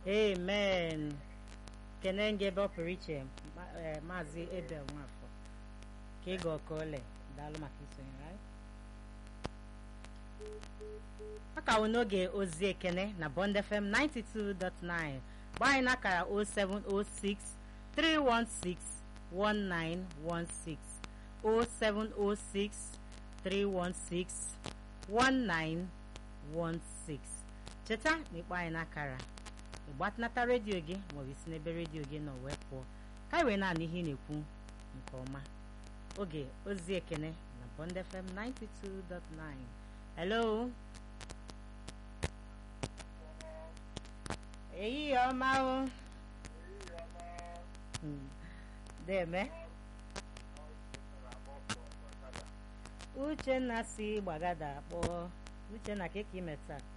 amen kene nge ebe ọ pụrụ iche ma- eh, maazị ebel nwafọ ka ịga ọkọole daalụ maka isonyere anyị ọ ka wụ n'oge ozi ekene na bond fm 92.9 gbaa anyị n'akara 0706 316 1916 0706 316 1916 cheta na ịkpọ anyị n'akara ịgbatinata redio gị maọbụ isi n'ebe redio gị nọ wee pụọ ka anyị wee na-anụ ihe ị na-ekwu nke ọma oge ozi ekene na bond fm 92.9 hello ehihie ọma o Hmm, deme uchenna si gbagada akpọ uchenna ka ị ka ime taa